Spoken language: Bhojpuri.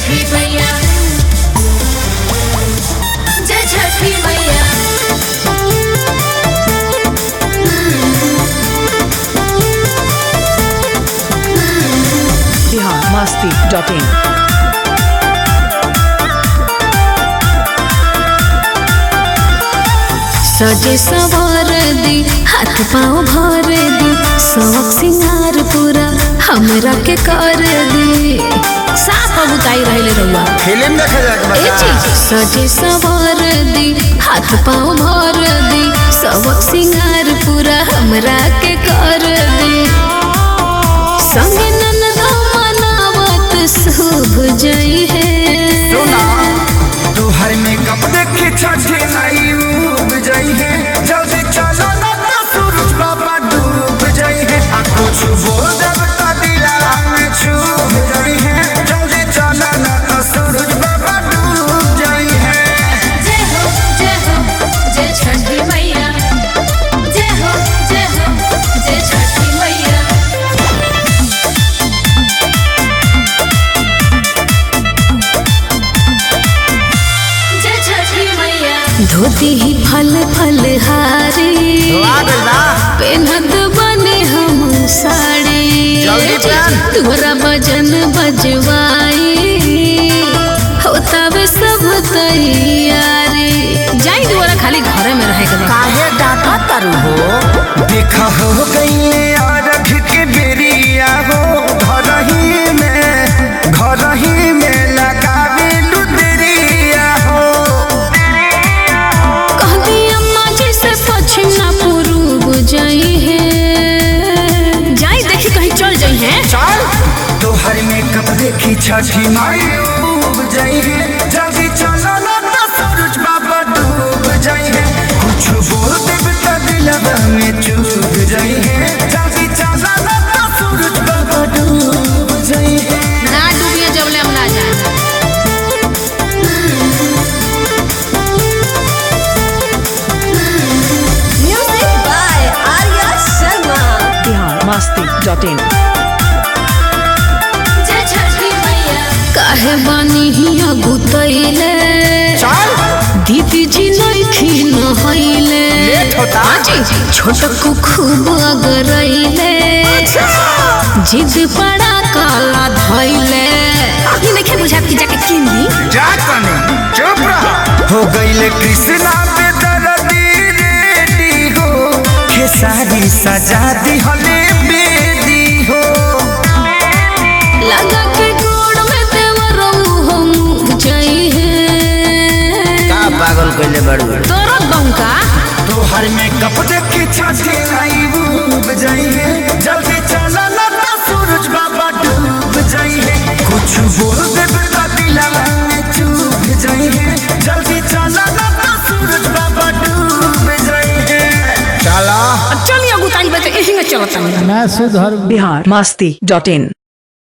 छठी मैया जय छठी मैया बिहार मस्ती डॉट इन सजे सवार दी हाथ पाँव भर दी शौक सिंगार पूरा हमरा के कर दी साफ बुताई रहले रहुआ फिल्म देखे जाके ए चीज सजे सवार दी हाथ पाँव भर दी शौक सिंगार पूरा हमरा के कर दी संगे ननदा मनावत शुभ जई है सुना तोहर मेकअप देखे छठे नाई उब जाई है जल्दी चलो ना तो सूरज बाबा डूब जाई है आ कुछ बोल जब तो दिला में छूब जाई है जल्दी चलो ना तो सूरज बाबा डूब जाई है जय हो जय हो जय छठी मैया जय हो जय हो जय छठी मैया जय छठी मैया धोती ही फल फल हारी पेनत बने हम साड़ी जल्दी पहन। तोरा भजन बजवाई होतावे सब तैयारी जाई दुआरा खाली घरे में रहे के बा। काहे डाटा तारू हो देखा हो गई अरघ के बेरिया हो घर ही में घर ही में लगावे लुदरिया हो कहती अम्मा जी से पश्चिम ना पूर्व जाई है जाई देखी कहीं चल जाई है चल तोहर मेकअप देखी छठी माई डूब जाई है जल्दी चलो ना तो सूरज बाबा डूब जाई है कुछ बोल देब तो दिलवा में चूब जाई है जल्दी चलो ना तो सूरज बाबा डूब जाई है ना डूबिए जबले हम ना जाए Music by Arya Sharma. Bihar Masti dot in जय छठी मैया काहे बानी हिया गुतैले चल दीदी जी नइखी नहैले लेट होता। आजी छोटकू खूब अगरैले जिद पड़ा काला धैले ई नइखे बुझात कि जाके किन दी जा कने चुप रह हो गईले कृष्णा पे दर्दी रेडी हो खेसारी सजा दी हले बेदी हो लगा के गोड़ में देवरो हम जाई है का पागल कइले बाड़ू तोरा बंका तोहर में कप देखे छाते आई डूब जाई है जल्दी चला ना तो सूरज बाबा डूब जाई है कुछ बोल दे तो दिलवा में चूब जाई है जल्दी चला ना तो सूरज बाबा डूब जाई है चला चलिए गुताई बते यही में चलता ना सुधर बिहार मस्ती डॉट इन